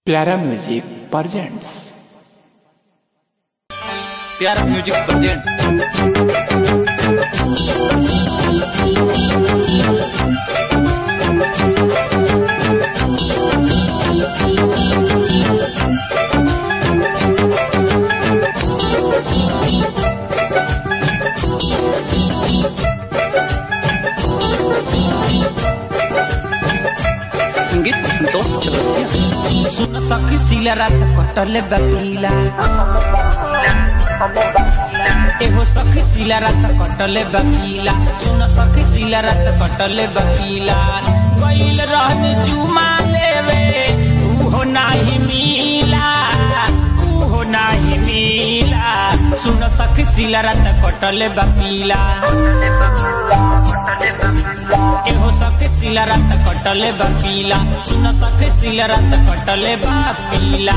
प्यारा music presents Pyara music present संगीत संतोष चौरसिया सुन सखी सिला रात कटले बकीला एहो सखी सिला रात कटले बकीला सुन सखी सिला रात कटले बकीला गईल रहन चुमा लेवे उहो नाही मिला उहो नाही मिला सुन सखी सिला रात कटले बकीला एहो सखे सिला रात कटले बकीला सुन सखे सिला रात कटले बकीला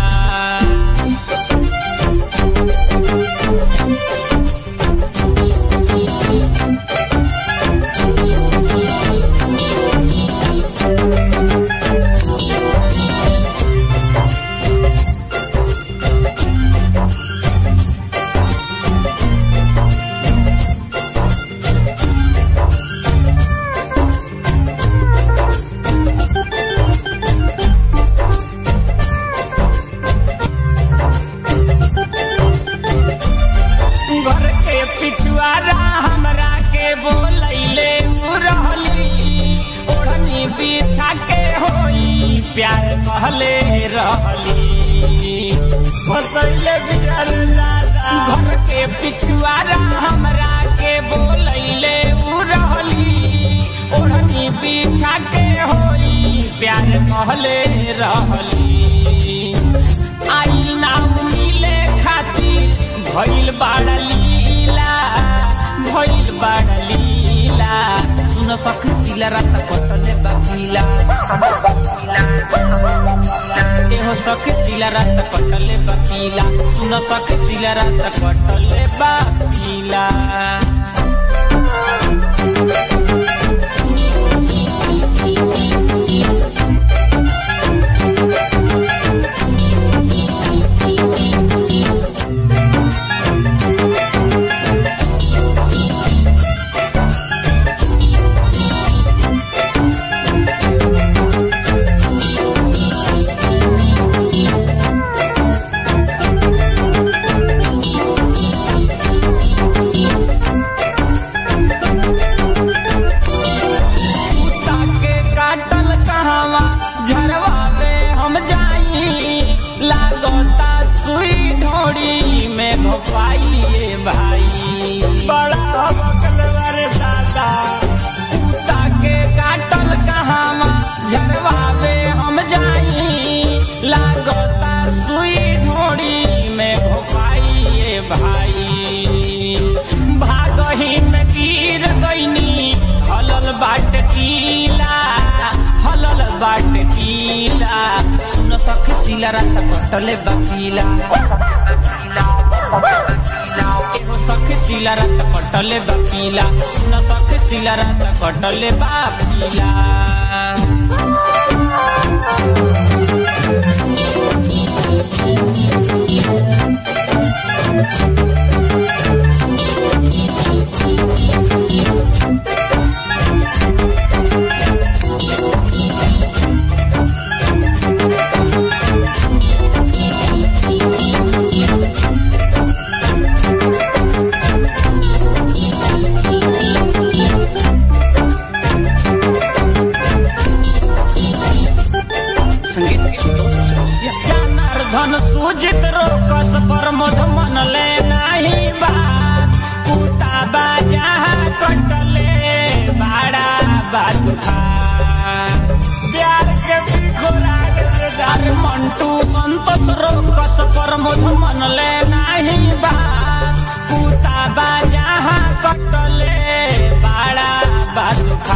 घर के पिछुआरा हमरा के बोलैले उ रहली ओढ़नी बिछा के होई प्यार कहले रहली फसैले बिचार दादा घर के पिछुआरा हमरा के बोलैले उ रहली ओढ़नी बिछा के होई प्यार कहले रहली आई नाम मिले खातिर भइल बाड़ लीला भइल बाड़ लीला सुन सखी सिला रात कटले बकीला एहो सखी सिला रात कटले बकीला सुन सखी सिला रात कटले बकीला कुत्ता के काटल कहवा झरवा में हम जाई लागता सुई ढोड़ी में घोपाइए भाई बड़ा बकलवर दादा कुत्ता के काटल कहवा झरवा में हम जाई लागता सुई ढोड़ी में घोपाइए भाई भागही में गिर गईनी हलल बाट कीला हलल बाट कीला सुन सख सिला रात कटले बकीला एगो सख सिला रात कटले बकीला सुन सख सिला रात कटले बकीला संगीत संतोष चौरसिया जनार्दन सूजित रोकस पर मध मनले नाही बात कुता बाजा कटले बाड़ा बात प्यार के बिखोरार मंटू संतोष रोकस पर मध मनले नाही बात कुता बाजा कटले बाड़ा बात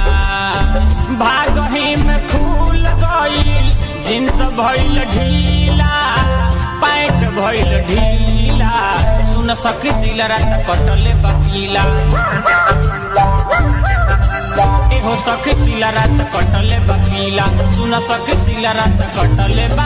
भागही में फूल गईल जिन्स भइल ढीला पैंट भइल ढीला सुन सखी सिला रात कटले बकीला एहो सखी सिला रात कटले बकीला सुन सखी सिला रात कटले